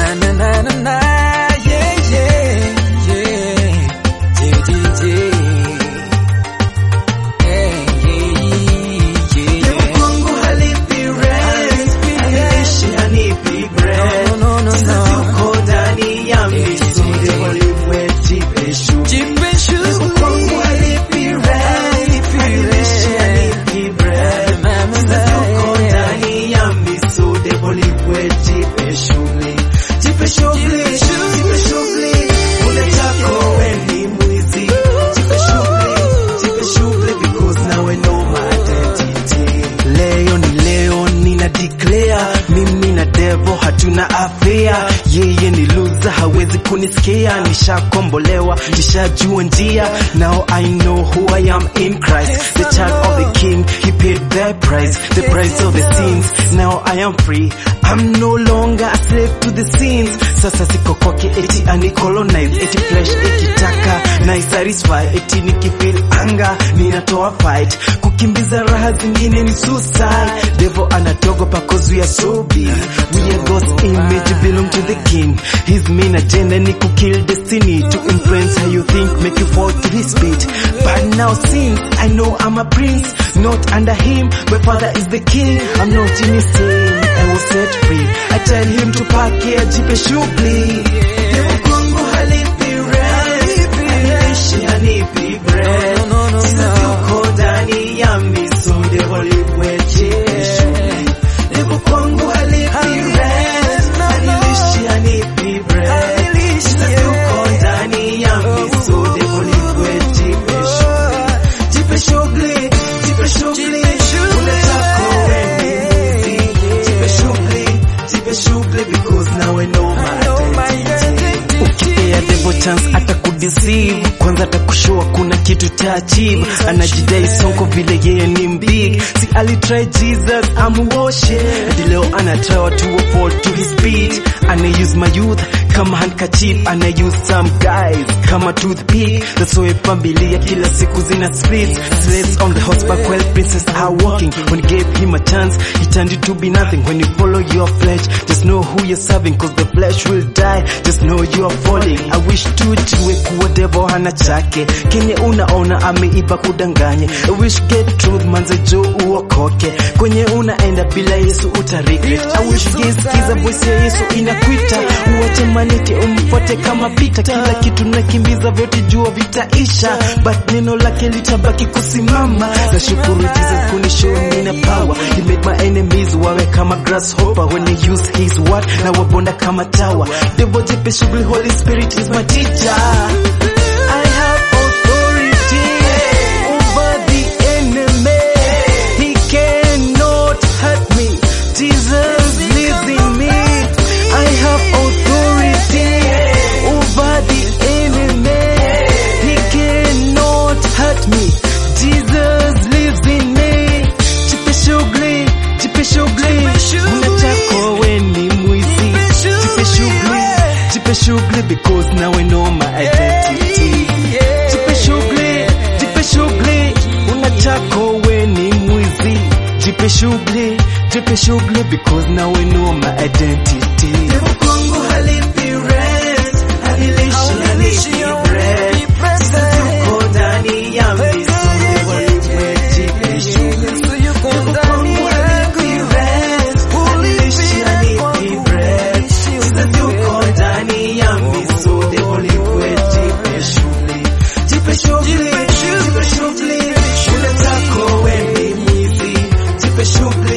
Na na na na na, yeah yeah yeah, yeah yeah yeah. Hey, yeah, yeah, yeah. Kwangu halipi rent, haliishi hanipi bread. No, no, no, Sasa no. tuko ndani ya misuli, walimwe jipe shughuli. Jipe shughuli. Kwangu halipi rent, haliishi hanipi bread. Sasa tuko ndani ya misuli, walimwe jipe shughuli. Jipe shughuli, jipe shughuli. Unataka wewe ni mwizi. Jipe shughuli, jipe shughuli because nawe know my identity. Leo ni leo nina declare mimi na devil hatuna afia, yeye ni loser hawezi kunisikia, nishakombolewa nishajua njia, now I know who I am in Christ, the child of the King, he paid the price, the price of the sins, now I am free, I'm no longer a slave to the sins, sasa siko kwake eti anicolonize, eti flesh ikitaka na isatisfy, eti nikifeel anga ninatoa fight, kukimbiza raha zingine ni suicide, devil anatogopa cause we are so big, we are God's image belong to the king, his main agenda ni kukill destiny, to influence how you think, make you fall to his beat, but now since I know I'm a prince, not under him, my father is the king, I'm not in his sin, I was set free, I tell him to pack here, jipe shughuli, Devil kwangu halipi rent, haniishi hanipi bread, No, no, no, sasa no. tuko ndani ya misonde walimwe jipe shughuli, Devil kwangu halipi rent, haniishi hanipi bread, sasa tuko ndani ya misonde walimwe jipe shughuli, jipe shughuli, jipe shughuli, unataka wewe ni mwizi, jipe shughuli, jipe shughuli because now I know my identity. Ukipea devil chance hata kudeceive, kwanza atakushow kuna kitu ta achieve, anajidai sonko vile yeye ni mbig, si alitry Jesus amuoshe, hadi leo anatry watu wa fall to his beat, ana use my youth kama handkerchief, ana use some guys kama toothpick, that's why familia kila siku zina split, slaves on the horseback while princes are walking, when he gave him a chance, he turned it to be nothing, when you follow your flesh, just know who you're serving, cause the flesh will die, just know you are falling, I wish tu tuwe kuwa devil hana chake, kenye unaona ameiba kudanganye, I wish get truth manze jo uokoke, kwenye unaenda bila Yesu uta regret, I wish gesikiza voice ya Yesu inakuita, uache maniti umfuate kama pita, kila kitu nakimbiza vyote jua vitaisha, but neno lake litabaki kusimama, na shukuru Jesus kunishow nina power, he made my enemies wawe kama grasshopper, when he use his word na wabonda kama tower, devil jipe shughuli, Holy Spirit is my teacher. I have authority over the enemy. He cannot hurt me. Jesus lives in me. I have authority over the enemy. He cannot hurt me. Jesus lives in me. Jipe shughuli, jipe shughuli. Unataka wewe ni mwizi. Jipe shughuli, jipe shughuli because now I know my identity. Jipe shughuli, jipe shughuli. Unataka wewe ni mwizi. Jipe shughuli, jipe shughuli because now I know my identity. Devil kwangu halipi rent, halilishi hanipi bread. Sasa tuko ndani ya misuli, walimwe jipe shughuli. Devil kwangu halipi rent, halilishi hanipi bread. Sasa tuko ndani ya misuli, walimwe jipe shughuli. Jipe shughuli, jipe shughuli. Unataka wewe ni mwizi. Jipe shughuli,